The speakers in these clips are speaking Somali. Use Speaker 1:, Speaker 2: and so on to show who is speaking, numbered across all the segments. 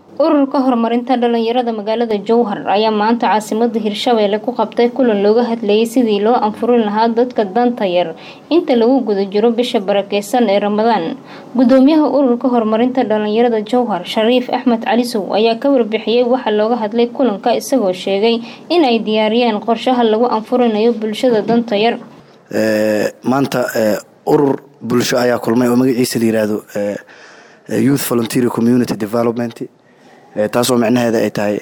Speaker 1: ururka horumarinta dhalinyarada magaalada jowhar ayaa maanta caasimada hirshabeelle ku qabtay kulan looga hadlayay sidii loo anfurin lahaa dadka danta yar inta lagu guda jiro bisha barakeysan ee ramadaan gudoomiyaha ururka horumarinta dhalinyarada jowhar shariif axmed calisow ayaa ka warbixiyey waxa looga hadlay kulanka isagoo sheegay in ay diyaariyeen qorshaha lagu anfurinayo bulshada danta yar
Speaker 2: maanta urur bulsho ayaa kulmay oo magaciisa la yiraahdo youth volunteer community development taasoo micnaheeda ay tahay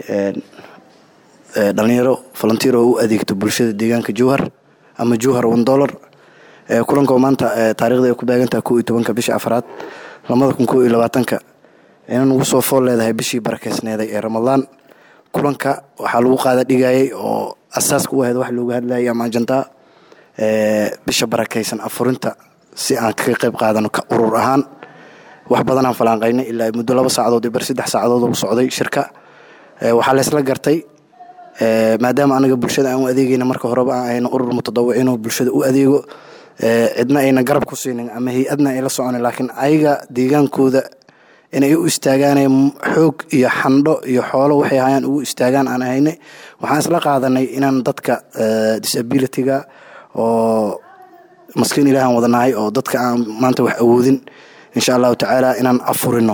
Speaker 2: dhalinyaro volunteer oo u adeegto bulshada deegaanka jowhar ama jowhar one dollar kulanko maanta taarikhda ay ku baagantaha ko iyo tobanka bisha afraad lamada kun ko iyo labaatanka inan ugu soo fool leedahay bishii barakeysneeday ee ramadaan kulanka waxaa lagu qaada dhigayay oo asaaska u ahayd wax looga hadlayay ama ajandaa bisha barakeysan afurinta si aan kaga qayb qaadano ka urur ahaan wax badanaan falaanqaynay ilaa muddo laba saacadood iyo bar saddex saacadood u socday shirka waxaa laysla gartay maadaama anaga bulshada aan u adeegayna marka horeba aan ayna urur mutadawiciin oo bulshada u adeego cidna ayna garab ku siinin ama hay-adna ay la soconin laakiin ayaga deegaankooda inay u istaagaan xoog iyo xandho iyo xoolo waxay hayaan ugu istaagaan aan ahaynay waxaan isla qaadanay inaan dadka disabilityga oo maskiin ilaahan wadanahay oo dadka aan maanta wax awoodin insha allahu tacaala inaan afurino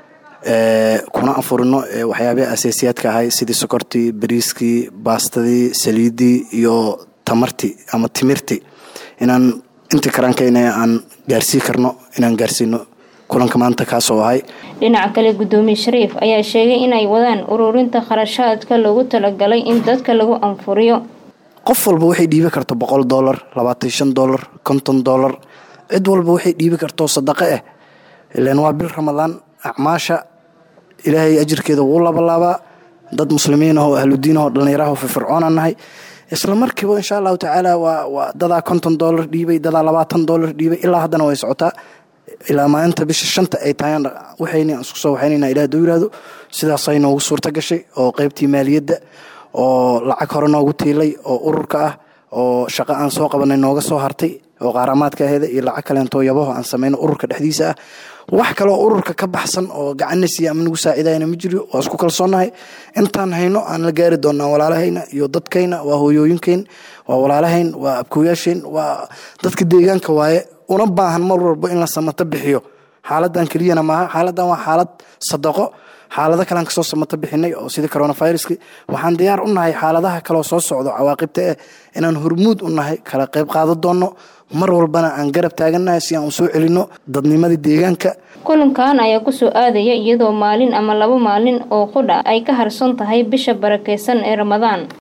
Speaker 2: kuna afurino waxyaabaha aseesiyaadka ahay sidii sokortii bariiskii baastadii saliidii iyo tamartii ama timirtii inaan intii karaankeyna aan gaarsii karno inaan gaarsiino kulanka maanta kaasoo ahay
Speaker 1: dhinaca kale gudoomiye shariif ayaa sheegay inay wadaan ururinta kharashaadka loogu talagalay in dadka lagu anfuriyo
Speaker 2: qof walba waxay dhiibi karto boqol dolar labaatan shan dolar konton dolar cid walba waxay dhiibi karto sadaqo ah ilan waa bil ramadaan acmaasha ilaahay ajirkeeda wuu labalaabaa dad muslimiin ahoo ahludiin ahoo dhallinyaraho firfircoonaan nahay isla markiiba insha allahu tacaala waa dadaa konton dolar dhiibay dadaa labaatan dolar dhiibay ilaa haddana way socotaa ilaa maalinta bisha shanta ay tahay waxayna isku soo waxaynayna ilaah duu yiraahdo sidaasay noogu suurta gashay oo qeybtii maaliyadda oo lacag hore noogu tiilay oo ururka ah oo shaqo aan soo qabanay nooga soo hartay oo qaaramaadka aheeda iyo lacag kaleentoo yabaho aan samayno ururka dhexdiisa ah wax kaloo ururka ka baxsan oo gacanna siiya ama nagu saacidayna ma jiro waa isku kalsoonahay intaan hayno aan la gaari doonaa walaalahayna iyo dadkayna waa hooyooyinkayn waa walaalahayn waa abkooyaasheen waa dadka deegaanka waaye una baahan mar walba in la samato bixiyo xaaladan keliyana maaha xaaladan waa xaalad sadaqo xaalado kalean kasoo samato bixinay oo sida coronaviruski waxaan diyaar u nahay xaaladaha kaleo soo socdo cawaaqibta eh inaan hormuud u nahay kala qayb qaado doonno mar walbana aan garab taagannahay si aan u soo celinno dadnimadii deegaanka
Speaker 1: kulankan ayaa kusoo aadaya iyadoo maalin ama laba maalin oo qudha ay ka harsan tahay bisha barakeysan ee ramadaan